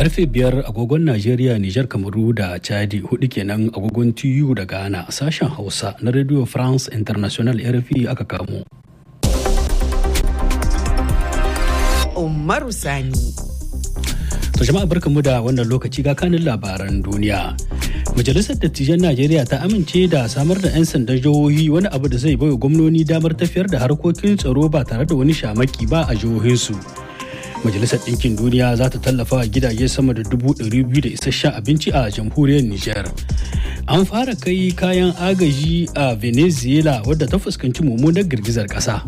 karfe biyar agogon najeriya nijar kamaru da chadi hudu kenan agogon tiyu da ghana sashen hausa na radio france international rfi aka kamo umaru sani to jama'a barkanmu da wannan lokaci ga kanin labaran duniya majalisar dattijan najeriya ta amince da samar da 'yan sandan jihohi wani abu da zai baiwa gwamnoni damar tafiyar da harkokin tsaro ba tare da wani shamaki ba a jihohinsu majalisar ɗinkin duniya za ta tallafa wa gidaje sama da dubu ɗari biyu da isasshen abinci a jamhuriyar niger an fara kai kayan agaji a venezuela wadda ta fuskanci mummunar girgizar ƙasa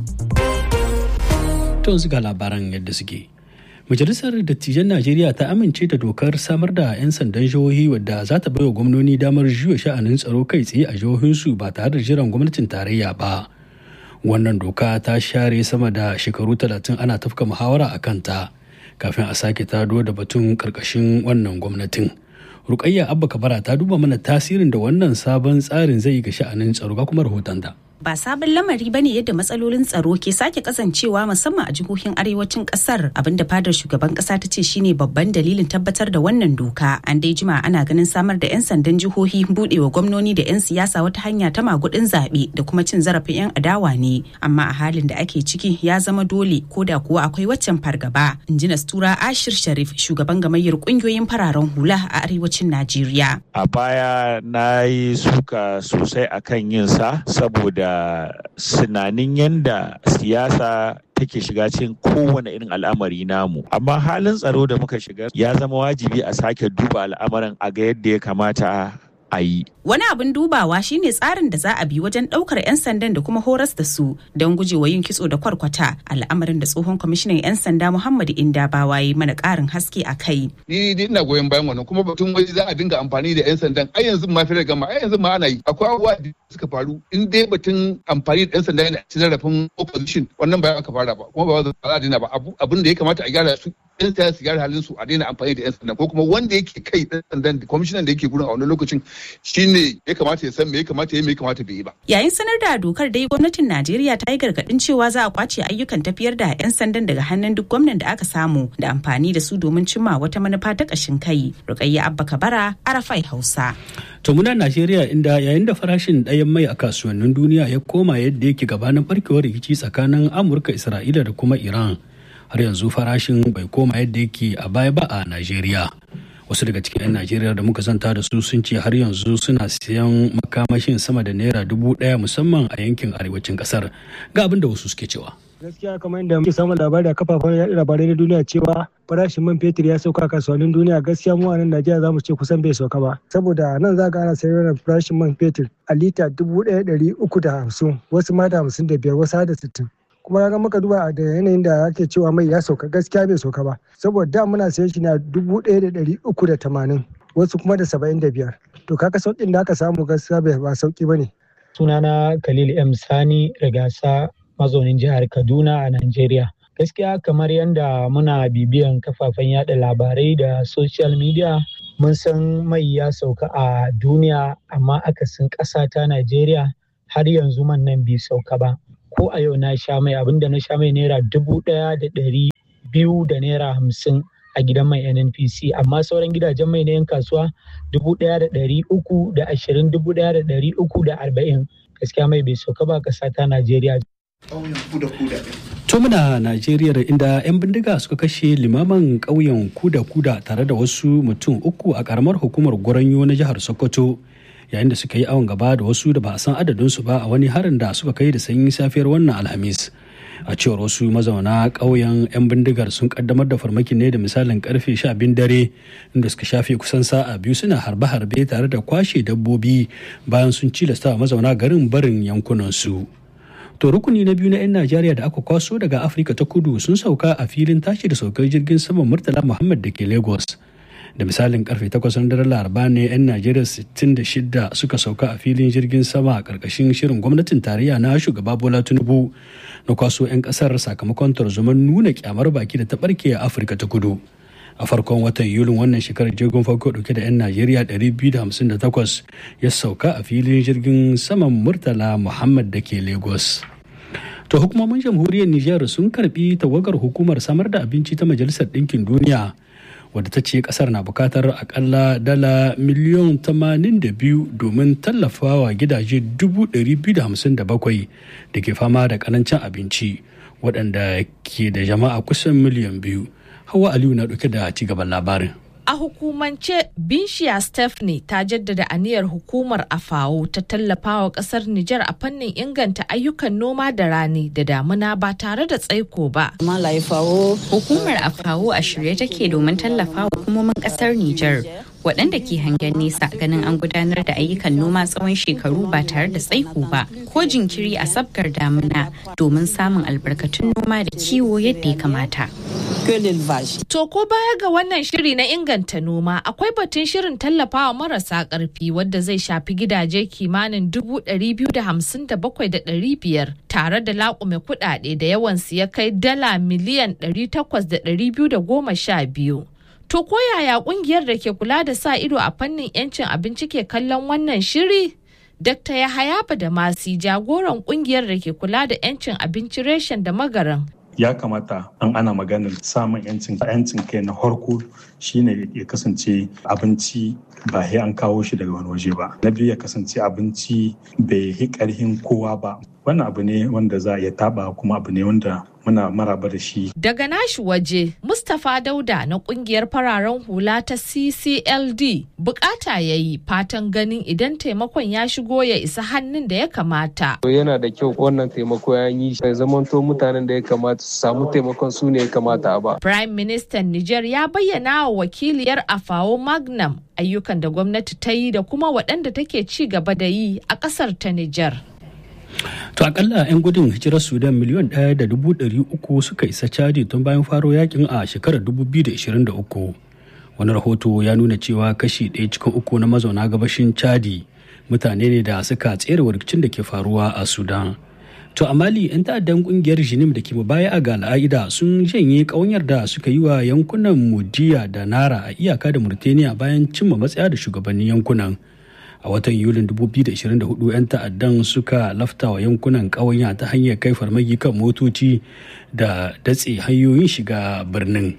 to ga labaran yadda suke majalisar dattijan najeriya ta amince da dokar samar da 'yan sandan jihohi wadda za ta baiwa gwamnoni damar juya sha'anin tsaro kai tsaye a jihohinsu ba tare da jiran gwamnatin tarayya ba wannan doka ta share sama da shekaru talatin ana tafka muhawara a kanta kafin a sake tado da batun karkashin wannan gwamnatin rukayya abba kabara ta duba mana tasirin da wannan sabon tsarin zai ga sha'anin tsaro ga kuma rahoton da ba sabon lamari bane yadda matsalolin tsaro ke sake kasancewa musamman a jihohin arewacin kasar abinda fadar shugaban kasa ta ce shine babban dalilin tabbatar da wannan doka an dai jima ana ganin samar da 'yan sandan jihohi budewa gwamnoni da 'yan siyasa wata hanya ta magudin zaɓe da kuma cin zarafin 'yan adawa ne amma a halin da ake ciki ya zama dole ko da kuwa akwai waccan fargaba in ji nastura ashir sharif shugaban gamayyar kungiyoyin fararen hula a arewacin najeriya a baya na yi suka sosai akan yin sa saboda sinanin yadda siyasa take shiga cikin kowane irin al'amari namu amma halin tsaro da muka shiga ya zama wajibi a sake duba al'amarin a ga yadda ya kamata a yi. Wani abin dubawa shine tsarin da za a bi wajen ɗaukar 'yan sandan da kuma horas da su don gujewa yin kitso da kwarkwata al'amarin da tsohon kwamishinan 'yan sanda Muhammadu Inda Bawa yi mana ƙarin haske a kai. Ni dai ina goyon bayan wannan kuma batun wai za a dinga amfani da 'yan sandan ai yanzu ma fi gama ai yanzu ma ana yi akwai abubuwa da suka faru in dai batun amfani da 'yan sanda yana ci zarafin opposition wannan ba aka fara ba kuma ba za a daina ba abin da ya kamata a gyara su yan siyasa su gyara halin su a daina amfani da yan sanda ko kuma wanda yake kai dan sandan kwamishinan da yake gurin a wani lokacin shine ya kamata ya san me ya kamata ya me ya kamata bai yi ba. Yayin sanar da dokar dai gwamnatin Najeriya ta yi gargadin cewa za a kwace ayyukan tafiyar da yan sandan daga hannun duk gwamnan da aka samu da amfani da su domin cimma wata manufa ta kashin kai. Rukayya Abba Kabara, Arafai Hausa. To muna Najeriya inda yayin da farashin ɗayan mai a kasuwannin duniya ya koma yadda yake gabanin barkewar rikici tsakanin Amurka, Isra'ila da kuma Iran. har yanzu farashin bai koma yadda yake a baya ba a Najeriya. Wasu daga cikin 'yan Najeriya da muka zanta da su sun ce har yanzu suna siyan makamashin sama da naira dubu ɗaya musamman a yankin arewacin ƙasar. Ga abin da wasu suke cewa. gaskiya kamar yadda muke samun labari a kafafen yaɗa labarai na duniya cewa farashin man fetur ya sauka a kasuwannin duniya gaskiya mu a nan Najeriya za mu ce kusan bai sauka ba saboda nan za ga ana sayar da farashin man fetur a lita dubu ɗaya ɗari uku da hamsin wasu ma da hamsin da biyar wasu har da sittin kuma ga muka duba da yanayin da ake cewa mai ya sauka gaskiya bai sauka ba saboda da muna sayan shi na dubu ɗaya da ɗari uku da tamanin wasu kuma da saba'in da biyar to kaka sauƙin da aka samu gaskiya bai ba sauƙi ba ne. sunana khalil m sani rigasa mazaunin jihar kaduna a najeriya gaskiya kamar yadda muna bibiyan kafafen yada labarai da social media mun san mai ya sauka a duniya amma akasin ƙasa ta najeriya har yanzu man nan bai sauka ba ko a yau na sha mai abinda na sha mai naira dubu ɗaya da ɗari biyu da naira hamsin a gidan mai nnpc amma sauran gidajen mai na yan kasuwa dubu ɗaya da ɗari uku da ashirin dubu ɗaya da ɗari uku da arba'in gaskiya mai bai sauka ba ƙasa ta najeriya To muna Najeriya inda 'yan bindiga suka kashe limaman ƙauyen kuda-kuda tare da wasu mutum uku a ƙaramar hukumar Goranyo na jihar Sokoto. yayin da suka yi awon gaba da wasu da ba a san adadinsu ba a wani harin da suka kai da sanyin safiyar wannan alhamis a cewar wasu mazauna ƙauyen 'yan bindigar sun kaddamar da farmakin ne da misalin karfe sha biyun dare inda suka shafe kusan sa'a biyu suna harbe-harbe tare da kwashe dabbobi bayan sun cilasta mazauna garin barin yankunansu to rukuni na biyu na 'yan najeriya da aka kwaso daga afirka ta kudu sun sauka a filin tashi da saukar jirgin saman murtala muhammad da ke lagos da misalin karfe 8 na daren laraba ne 'yan najeriya 66 suka sauka a filin jirgin sama a karkashin shirin gwamnatin tarayya na shugaba bola tinubu na kwaso 'yan kasar sakamakon tarzoman nuna kyamar baki da ta barke a afirka ta kudu a farkon watan yulin wannan shekarar jirgin farko dauke da 'yan najeriya 258 ya sauka a filin jirgin saman murtala muhammad da ke lagos to hukumomin jamhuriyar nijar sun karbi tawagar hukumar samar da abinci ta majalisar ɗinkin duniya wadda ta ce kasar na bukatar akalla dala miliyan 82 domin tallafawa gidaje 257 da ke fama da karancin abinci waɗanda ke da jama'a kusan miliyan biyu hawa aliyu na ɗauke da cigaban labarin A hukumance Binshiya Stephanie ta jaddada aniyar hukumar AFAO ta tallafawa kasar Nijar a fannin inganta ayyukan noma da rani da damuna ba tare da tsaiko ba. Hukumar AFAO a shirye take domin tallafawa hukumomin kasar Nijar waɗanda ke hangen nesa ganin an gudanar da ayyukan noma tsawon shekaru ba tare da tsaiko ba ko jinkiri a sabgar damuna domin samun albarkatun noma da kiwo yadda ya kamata. To ko baya ga wannan shiri na inganta noma akwai batun shirin tallafawa marasa ƙarfi wadda zai shafi gidaje kimanin dubu ɗari biyu da hamsin da bakwai da ɗari biyar tare da laƙume kuɗaɗe da yawansu ya kai dala miliyan ɗari takwas da ɗari biyu da goma sha biyu. To ko yaya ƙungiyar da ke kula da sa ido a fannin 'yancin abinci ke kallon wannan shiri? Dr. Yahaya da Masi jagoran ƙungiyar da ke kula da 'yancin abinci reshen da magaran ya kamata an ana maganar samun yancin yancin kai na harko shine ya kasance abinci ba sai an kawo shi daga wani waje ba na biyu ya kasance abinci bai yi karhin kowa ba wannan abu ne wanda za a iya taba kuma abu ne wanda muna maraba da shi daga nashi waje mustapha dauda na kungiyar fararen hula ta ccld bukata ya yi fatan ganin idan taimakon ya shigo ya isa hannun da ya kamata yana da kyau wannan taimako ya yi ya zamanto mutanen da ya kamata su samu taimakon su ne ya kamata a ba prime minister niger ya bayyana wa wakiliyar afawo magnam ayyukan da gwamnati ta yi da kuma waɗanda take ci gaba da yi a ƙasar ta niger To akalla 'yan gudun hijirar Sudan miliyan ɗaya da dubu ɗari uku suka isa Chadi tun bayan faro yakin a shekarar 2023. Wani rahoto ya nuna cewa kashi ɗaya cikin uku na mazauna gabashin Chadi mutane ne da suka tsere rikicin da ke faruwa a Sudan. To a Mali 'yan ta'addan kungiyar Jinim da ke baya a ga al'aida sun janye ƙaunyar da suka yi wa yankunan Mudiya da Nara a iyaka da Murtaniya bayan cimma matsaya da shugabannin yankunan. a watan yulin 2024 'yan ta'addan suka lafta wa yankunan ƙawanya ta hanyar kai farmaki kan motoci da datse hanyoyin shiga birnin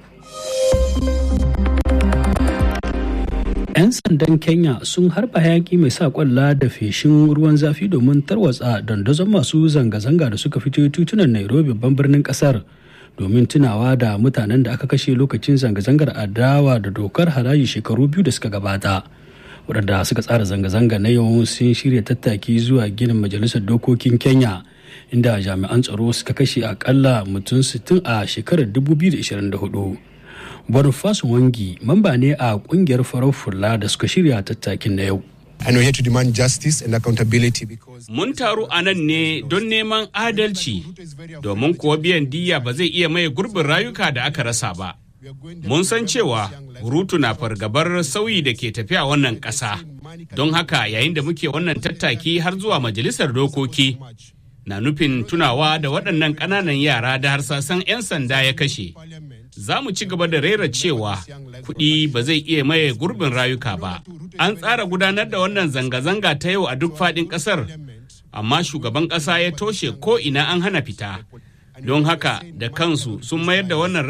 'yan sandan kenya sun harba hayaki mai sa kwalla da feshin ruwan zafi domin tarwatsa dandazon masu zanga-zanga da suka fito titunan nairobi babban birnin kasar domin tunawa da mutanen da aka kashe lokacin zanga-zangar adawa da dokar haraji shekaru biyu da suka gabata. waɗanda suka tsara zanga-zanga na yau sun shirya tattaki zuwa ginin majalisar dokokin kenya inda jami'an tsaro suka kashe akalla mutum 60 a shekarar 2024 boniface wangi mamba ne a kungiyar farar fulla da suka shirya tattakin na yau And we're here to demand justice and accountability because Mun taru a nan ne don neman adalci, domin kuwa biyan diya ba zai iya maye gurbin rayuka da aka rasa ba. Mun san cewa Rutu na fargabar sauyi da ke tafiya wannan ƙasa. Don haka yayin da muke wannan tattaki har zuwa majalisar dokoki na nufin tunawa da waɗannan ƙananan yara da harsasan 'yan sanda ya kashe. Za mu ci gaba da rera cewa kuɗi ba zai iya maye gurbin rayuka ba. An tsara gudanar da wannan zanga-zanga ta yau a duk faɗin ƙasar, amma shugaban ƙasa ya toshe ko ina an hana fita. Don haka da kansu sun mayar da wannan